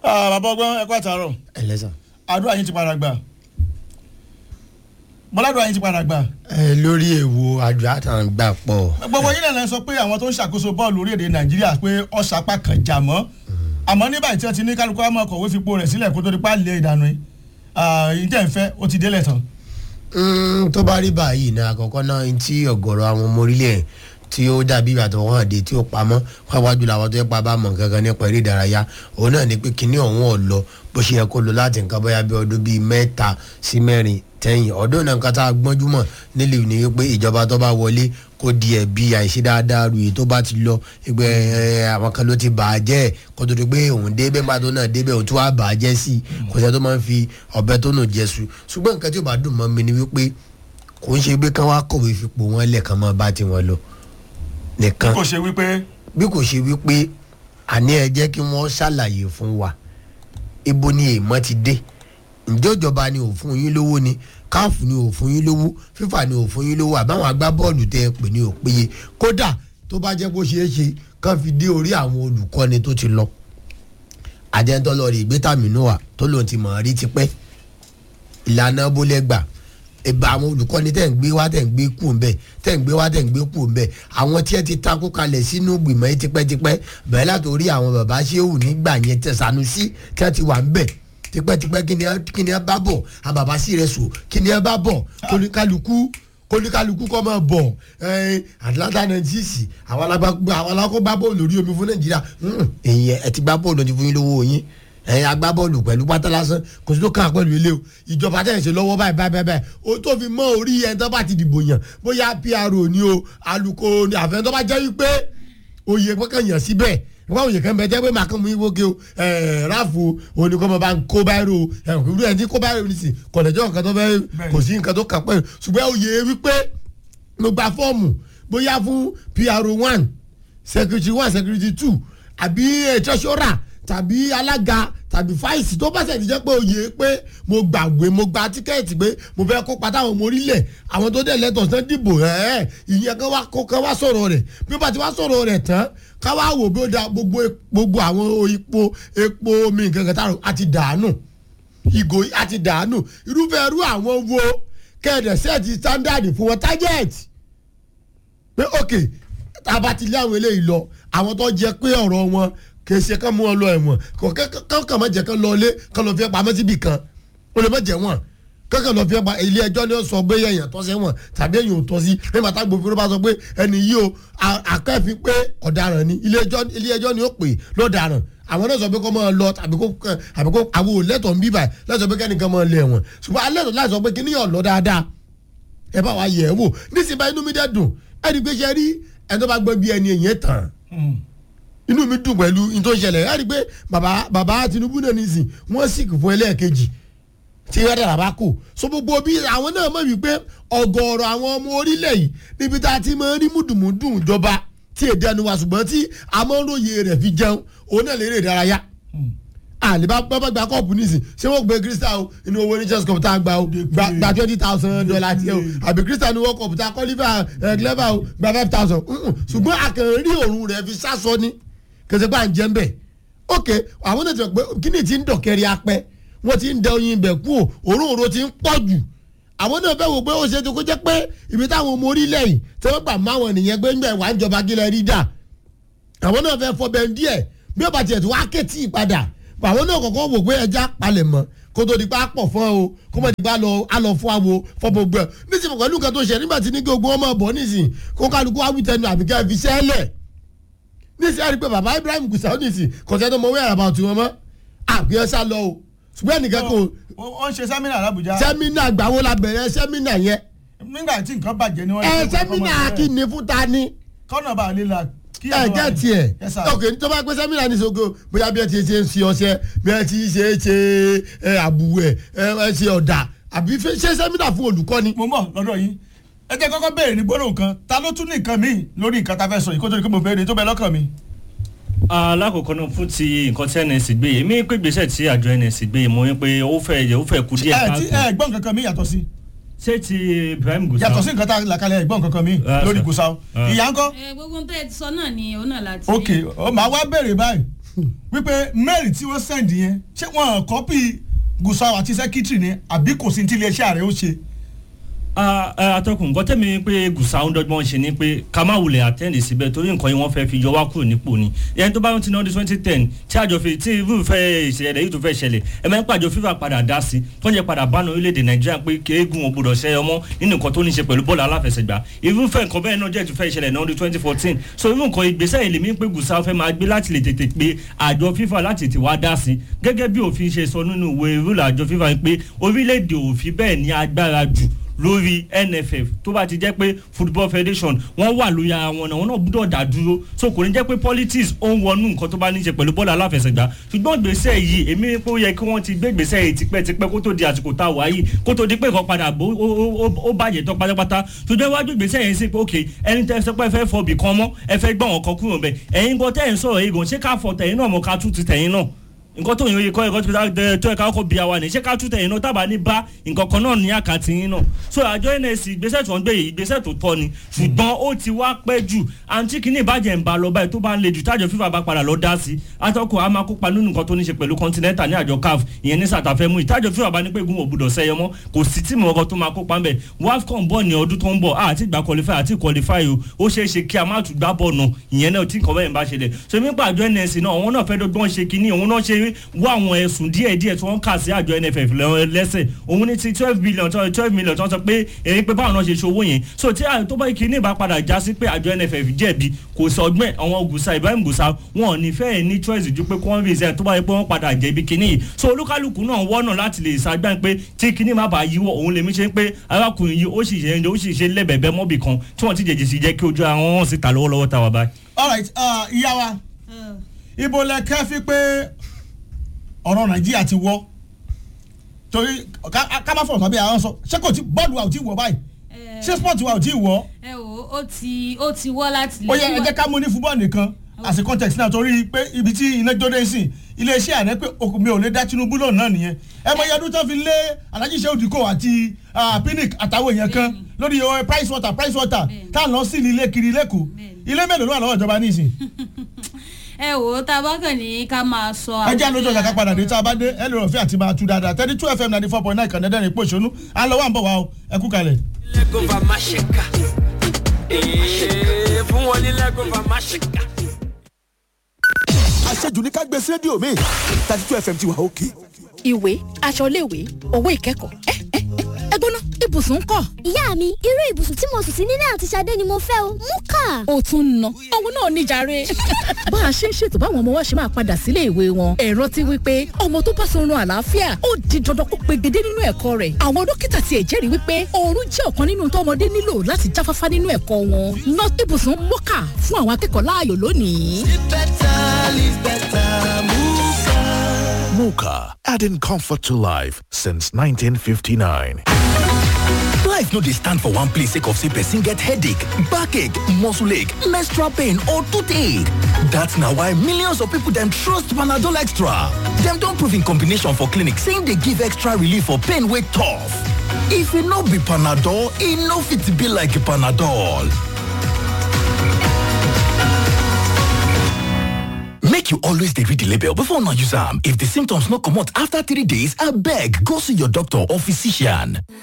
bàbá ọgbọ́n ẹ̀kọ́ àtàrọ̀ ẹlẹ́sàn. àdúrà yín ti padà gbà bọ́ládùn yín ti padà gbà ẹ lórí èwo àjọ àtàn gbà pọ̀. gbogbo yín náà sọ pé àwọn tó ń ṣàkóso bọ́ọ̀lù orílẹ̀-èdè nàìjíríà pé ọ̀sàpá kan jà mọ́ àmọ́ ní báyìí tí wọ́n ti ní kálukú àmọ́ ọkọ̀wé fipò rẹ̀ sílẹ̀ kó tó di pálí ìdànù yìí tẹ̀ ń fẹ́ ó ti délẹ̀ tán. Mm, tó bá rí báyìí náà àkọ́kọ́ náà ní tí ọ̀gọ̀rọ̀ àwọn ọmọ orílẹ̀ tí ó dàbí ìbàdàn wọn àdé tí ó pamọ́ wáwájú làwọn tó yẹ pa bá mọ̀ gangan nípa eré ìdárayá òun náà ní pé kinní ọ̀hún ọ̀ lọ bó ṣe yẹ kó lọ láti nǹkan bóyá bí ọdún bíi mẹ́ta sí mẹ́rin tẹ́yìn ọdún náà nǹkan tá a gbọ́njú mọ̀ nílẹ̀ ní wípé ìjọba tó bá wọlé kó di ẹ̀bi àìṣe dáadáa rèé tó bá ti lọ ẹgbẹ́ ẹ, àwọn kan ló ti bà á jẹ́ kó tó di pé òun débẹ̀ nígbà tó náà débẹ̀ òun tó wá bà á jẹ́ sí i kò sẹ́ tó máa ń fi ọ̀bẹ tó nù jẹ́ su ṣùgbọ́n nǹkan tí ò bá dùn mọ́ mi ni wípé kò ń ṣe pé kán wá kọ̀wé fipò wọn lẹ́ẹ̀kan máa bá tiwọn lọ nìkan kò ṣe wípé bí kò ṣe wípé àní ẹ jẹ́ kí wọ́n ṣàlàyé fún wa ibo ni èèmọ̀ ti dé ǹjẹ́ ìjọba ni ò fún yín lówó ni káàfù ni ò fún yín lówó fífà ni ò fún yín lówó àbáwọn agbábọ́ọ̀lù tẹ́ ẹ pè ní òpéye kódà tó bá jẹ́ bó ṣeé ṣe kán fi dé orí àwọn olùkọ́ni tó ti lọ àjẹntọ́ lọ rí ìgbétàmínú wa tó lòun ti mọ̀ ọ́ rí tipẹ́ ìlànà bólẹ́gbà ìbá àwọn olùkọ́ni tẹ̀ ń gbé wá tẹ̀ ń gbé kù ń bẹ̀ tẹ̀ ń gbé wá tẹ̀ ń gbé kù ń bẹ̀ àwọn tí ẹ ti takú kalẹ̀ sínú gbìmọ̀ yìí tipẹ́tipẹ́ bẹ̀rẹ̀ látòrí àwọn bàbá ṣéwù nígbà yẹn tẹ̀ Sanusi tí wọ́n ti wà ń bẹ̀ tipẹ́tipẹ́ kí ni ẹ- kí ni ẹ bá bọ̀ àwọn bàbá sí rẹ̀ sùn kí ni ẹ bá bọ̀ kólíkálukú kólíkálukú kọ́ máa bọ̀ ẹ̀ẹ́n Atlanta nineties àwọn alágbá- àwọn alákọ̀ọ́gbá bọ́ọ̀lù lórí omi fún Nàìjíríà Hmm, èyí ẹ ti gbá bọ́ọ̀lù ti fún yín lówó yín ẹ̀yin agbábọ́ọ̀lù pẹ̀lú pátá lásán kò sí tó kàn án pẹ̀lú ilé o ìjọba tẹ̀ ń ṣe lọ́wọ́ báyìí báyìí báyìí báyìí o tó fi mọ́ orí ẹni tó bá ti dìbò yàn bóyá PRO ni o alukoro ni àfẹn tó bá jẹ́ wípé oyè pẹ́kàn yàn síbẹ̀ wọ́n òye kan bẹ jẹ́ pé màá kàn mú ìwé ke o ẹ̀ẹ́ ráàfù oníkọ́mọ bá ń kó báyìí o ẹ̀hún irú ẹni tí kó báyìí o ní sìn kọ̀lẹ́jọ́ nǹkan tó fẹ́ kò sí nǹkan tó kàn pẹ́ ṣùgbọ́n oyè wípé mo gba fọ́ọ̀mù bóyá fún PRO one secretary one secretary two àbí eh, treasurer tàbí alága tàbí fáìsì tó bá ṣe ti jẹ́ pé oyè pé mo gbàgbé mo gba tíkẹ́ẹ̀tì pé mo fẹ́ kópa táwọn ọmọ orílẹ̀ àwọn tó dẹ̀ lẹ́tọ̀ọ́ sán dìbò ẹ̀ ìyẹn kan wá kó kan wá sọ̀rọ̀ rẹ̀ bí ó bá ti wá sọ̀rọ̀ rẹ̀ tán ká wá wò bí ó da gbogbo gbogbo àwọn epo epo omi nǹkan kan táwọn àti dànù ìgò àti dànù irúfẹ́ irú àwọn wo kẹ́ẹ̀dẹ̀ sẹ́ẹ̀tì standard fún wọn target pé ok tá a bá ti lé àwọn eléyìí lọ àwọn tó jẹ pé ọ̀rọ̀ wọn kì í ṣe kán mú wọn lọ ẹ̀wọ̀n kò kán má jẹ́ kán lọ ilé kán lọ fi pamọ́ síbì kan ó lè má jẹ́ wọ́n kankan lọ fi pa ilé ẹjọ́ ni ó sọ pé èèyàn tọ́ sẹ́wọ̀n tàbí èèyàn ò tọ́ sí nígbà tá gbòòfin bá sọ pé ẹni yìí o àkẹ́fín pé ọ̀daràn ni ilé ẹjọ́ ilé ẹjọ́ ni ó pè lọ́daràn àwọn náà sọ pé kó máa lọ tàbí kó àbí kó àwọn òlẹ́tọ̀ ń bíbà lẹ́sọ̀ pé kẹ́nìkan máa lé ẹ̀wọ̀n ṣùgbọ́n alẹ́ tó láì sọ pé kíní yàn lọ dáadáa ẹ bá wa yẹ̀ ẹ́ wò nísìnyí bá inú mi dẹ́ dùn ẹni pé ṣe rí ẹni tó bá gbọ́ bí ẹni èyàn tàn inú mi dùn pẹ̀lú ní tó ń ṣẹlẹ̀ ẹ rí i pé bàbá bàbá Tinubu náà nìsín wọ́n sì fún ẹlẹ́ẹ̀kejì tí wọ́n dára bá kù so gbogbo bí àwọn náà mọ̀ wípé ọ̀gọ̀ọ̀rọ̀ àwọn ọmọ orílẹ̀ yìí níbi tá a ti máa ń rí mùdùmùdù ìjọba tí èdè ẹnu wa ṣùgbọ́n tí amóhóye rẹ̀ fi jẹun òun náà lè rè ìdárayá àlebá bábá gba kọ́ọ̀pù nísìn ṣé wọ́n gbé crystal inú owó ní chess cup tá a gba o gba twenty thousand dollar tiẹ̀ o àbí crystal ní world cup tá a kọ́ liver clever o gba five thousand ṣùgbọ́n àkànrí òórùn rẹ̀ fi sásọ ní kẹsẹ̀ pé à ń jẹ́ ń bẹ̀ ok àwọn náà ti rẹ̀ pé kíni ti ń dọ̀kẹ́rì apẹ́ wọ́n ti ń dẹ oyin ibẹ̀ kú o òórùn òórùn ti ń pọ̀ jù àwọn náà fẹ́ wò pé ó ṣe tó kó jẹ́ pé ibi táwọn ọmọ orílẹ̀ yìí tí wọ́n gbà máwọn nìyẹn pé ń gbẹ̀ wá ń jọba kílẹ̀ rí dà àwọn náà fẹ́ fọ bẹ́ẹ̀ díẹ̀ bí ó bá tiẹ̀ tó wá kẹ́tì padà àwọn náà kọ̀ọ̀kan wò pé ẹja palẹ̀ mọ́ kó tó di pa pọ̀ fún o kó mọ̀ di pa á lọ fún àwo fọ́ gbogbo ẹ̀ nísìnyí pẹ̀lú nǹkan tó ṣe nígbà tí ní gbogbo ọmọ bọ̀ nísìnyí kó kálukú wá wítẹnu àbíkẹ́ fi sẹ́lẹ̀ nísìnyí àrí pé bàbá Ibrahim Gusau nísìnyí kọ̀ọ̀tẹ́ tó mọ wíwẹ̀ àràbà òtún wọn mọ́ àbíkẹ́ sá lọ o ṣùgbọ́n ẹnìkan kò. ó ń ṣe sẹ́mínà l'Àbújá. sẹ́mínà gbàwó la bẹ̀rẹ̀ sẹ́mínà yẹn. nígbà tí nǹkan bàjẹ́ ni wọ́n. ẹ sẹ́mínà kí ni fún ta ni. kọ́nà bá a lè la ẹ jẹ́ tiẹ̀ ok tó bá pẹ́ sẹ́mínà ní soko bóyá bí ẹ ti ṣe ń ṣe ọṣẹ bí ẹ ti ṣe é ṣe ẹ àbùwẹ̀ ẹ ṣe ọ̀dà àbí ṣe sẹ́mínà fún olùkọ́ni. mo mọ̀ lọ́dọ̀ yín ẹ jẹ́ kọ́kọ́ béèrè ní gbólóhùn kan ta ló tún ní nǹkan míì lórí nǹkan tá a fẹ́ sọ yìí kó tó di pé mo béèrè tó bẹ lọ́kàn mi. alákòókò náà fún ti nǹkan tí nsc gbé yìí mi pé gbèsè tí àjọ nsc gbé yìí mo ní pé ó fẹ́ yẹ ó fẹ́ kú díẹ̀ ẹ ti ẹ gbọ́n kankan mi yàtọ̀ sí. ṣé ti Ibrahim Gusau yàtọ̀ sí nǹkan tá a là kalẹ̀ ẹ gbọ́n kankan mi lórí Gusau ìyá ńkọ́. ẹ gbogbo tẹ ẹ sọ náà ni òun náà láti. ok ó máa wá béèrè báyìí wípé mail tí wọ́n send yẹn ṣé wọ́n kọ́pì gusau àti secretary ni àbí kò sí ti iléeṣẹ́ ààrẹ ó ṣe. Ah, ah, atọ́kùn nǹkan tẹ́mi pé gùsà ń dọ́gbọ́n ṣe ni pé ká má wulẹ̀ àtẹ́ǹdì síbẹ̀ torí nǹkan yìí wọ́n fẹ́ fi yọ wá kúrò nípò ni ẹni tó bá ń tiná ọdún twenty ten tí àjọ fi tí irúfẹ́ ìṣẹ̀lẹ̀ yìí tó fẹ́ ṣẹlẹ̀ ẹ máa ń pàjọ fífà padà dá sí tó ń jẹ́ padà bá orílẹ̀-èdè nàìjíríà pé kéégún ò gbọdọ̀ ṣe ọmọ nínú nǹkan tó ní ṣe pẹ̀lú bọ́ọ̀lù aláfẹsẹ̀gbá irúfẹ́ nǹkan bẹ́ẹ̀ náà jẹ́ tó fẹ́ ṣẹlẹ̀ ní ọdún twenty fourteen so irú nǹkan ìgbésẹ̀ yìí lèmi pé gùsà fẹ́ máa gbé láti lè tètè pé àjọ fífà láti tètè wá dá sí gẹ́gẹ́ bí òfin ṣe sọ nínú ìwé ìrúlà àjọ fífà pé orílẹ̀-èdè òfin bẹ́ẹ̀ ní agbára jù lórí nff tó bá ti jẹ́ pé football federation wọ́n wà lórí ara wọn náà wọ́n náà gbúdọ̀ dá dúró so kò ní jẹ́ pé politics ó ń wọnú nǹkan tó bá ní í ṣe pẹ̀lú bọ́ọ̀lù aláfẹsẹ̀gbá ṣùgbọ́n gbèsè yìí èmi rí pé ó yẹ kí wọ́n ti gbé gbèsè yìí tipẹ́tipẹ́ kó tó di àsìkò tá a wà yìí kó tó di pé nǹkan padà bó ó- ó ó- ó bàjẹ́ tán pátápátá ṣùgbọ́n iwájú gbèsè yẹn sí pé ok ẹni tẹ́ ẹ sọ pé ẹ fẹ́ fọ bì kan mọ́ ẹ fẹ́ gbọ́n ọ̀kan kúrò bẹ́ẹ̀ ẹ̀yin gan tẹ́ ẹ̀ ń sọ̀rọ̀ yìí gan ṣé ká fọ tẹ̀yìn náà mọ́ ká tún ti tẹ̀yìn náà nǹkan tó yìn oyè kọ́ ẹ̀kọ́ tó dá- tó ẹ̀ka ọkọ̀ bí àwa ní ṣé ká tún tẹ̀yìn náà tábà ní bá nǹkan kan náà ní àkàtì yín náà so àjọ nsc ìgbésẹ̀ tó ń gbé yìí ìgbésẹ̀ tó tọ́ ni ṣùgbọ́n ó ti wá pẹ́ jù àǹtí kìíní ìbàjẹ́ ń ba lọ báyìí tó bá ń le jù tájọ fífa bá padà lọ dá sí atọ́kọ̀ a máa kópa nínú nǹkan tó ní ṣe pẹ̀lú continental ní àjọ caf ìyẹn ní sàtàfẹ́ mú ìtájọ fífa bá ní pé gun òbúdọ̀ sẹ́yọ mọ́ kò sí tíìmù ọkọ̀ tó máa kópa ńbẹ̀ wafcon bọ̀ ní ọdún tó ń bọ̀ àti ìgbà qualify àti qualify o ó ṣeé ṣe kí a má tún gbá bọ̀ nù ìyẹn náà tí nǹkan bẹ́ẹ̀ ń bá ṣẹlẹ̀ so mi pa àjọ nsc náà òun náà fẹ́ dọ́gbọ́n ṣe kínní òun náà ṣe wá àwọn ẹ̀sùn díẹ̀ díẹ̀ tí wọ́n kà sí àjọ nff lẹ́- lẹ́sẹ̀ òun ní ti twelve billion tó twelve million tó ń sọ pé èyí pé báwọn náà ṣe ṣe owó yẹn so tí à- tó bá kínní bá padà já sí pé àjọ nff jẹ̀bi kò sọ ọgbẹ́ àwọn gùsà ibrahim gùsà wọn ò ní fẹ́ ní choice ju pé kí wọ́n resign tó bá yẹ pé wọ́n padà jẹ̀bi kínní yìí so olúkálùkù náà wọ́nà láti lè ṣàgbá pé tí kínní má bàa yíwọ́ òun lèmi ṣe ń pé arákùnrin yìí ó sì ṣe ó sì ṣe lẹ́bẹ̀ẹ́bẹ́ mọ́bì kan tí wọ́n ti jẹ̀jẹ̀ sí jẹ́ kí ojú àwọn hàn síta lọ́wọ́lọ́wọ́ tá a wà báyìí. alright uh, ìyá wa ibo lẹ kẹ́ fi pé ọ̀rọ̀ nàìjíríà ti wọ́ torí ká ká má fọ̀rọ̀ tàbí àwọn sọ ṣé kò tí bọ́ọ̀lù wa ò tí wọ̀ báyìí ṣé sport wa ò tí wọ̀ ẹ wò ó ti ó ti wọ́ láti ó yẹ ẹ jẹ́ ká mú ní fúbọ́ọ̀lù nìkan as a context náà torí pé ibi tí iná jóde sí iléeṣẹ́ ààrẹ pé okùn mi ò lè dá tinubu lónìí náà nìyẹn ẹ mọ iye ọdún tó fi lé alhaji sehu diko àti ah, pinnick àtàwọn èèyàn kan lórí oh, price water price water tá à ń lọ sí ilé kiri lẹ́kọ̀ọ́ ilé mélòó ló wà lọ́wọ́ ìjọba nísìn ẹ wò ó tá a bá kàn ní ká máa sọ ẹ jẹ́ àlójọ ìjàkà padà dé tá a bá dé ẹ lè rọ̀ fẹ́ àti máa tú dáadáa thirty two fm ninety four point nine kàndẹ́dẹ́rìn pò ìṣonú à ń lọ wà ń bọ̀ wá o ẹ kú kalẹ̀. lẹ́gọ̀fà má ṣe ká Ee, fún wọn ní lẹ́gọ̀fà má ṣe ká. àṣejù ní ká gbé sí rédíò mi thirty two fm ti wà òkè. ìwé aṣọ iléèwé owó ìkẹ́kọ̀ọ́ ẹ ẹ ẹ ẹ gbóná ibùsùn ńkọ́. ìyá mi irú ibùsùn tí mo sùn sí nílé àti Ṣadé ni mo fẹ́ o mú kà. ó tún ń ná òun náà níjàre. bá a ṣe ń ṣètò báwọn ọmọ wa ṣe máa padà sílé ìwé wọn ẹ̀rọ ti wí pé ọmọ tó bá sọrun àlàáfíà ó di dandan kó pegedé nínú ẹ̀kọ́ rẹ̀ àwọn dókítà tiẹ̀ jẹ́rìí wípé oorun jẹ́ ọ̀kan nínú tọ́mọdé nílò láti jáfáfá nínú ẹ̀kọ́ wọn ná ibùsùn mọ́kà fún àwọn akẹ́kọ̀ọ́ láàyò lónìí. Muka, adding comfort to life since 1959. Life no dey stand for one place sake of say person get headache, backache, muscle ache, menstrual pain or toothache. That's na why millions of people dem trust Panadol Extra. Dem don prove in combination for clinic say e dey give extra relief for pain wey tough. If e no be Panadol, e no fit be like Panadol. Make you always dey read the label before una use am. If the symptoms no comot after three days, abeg go see your doctor or physician.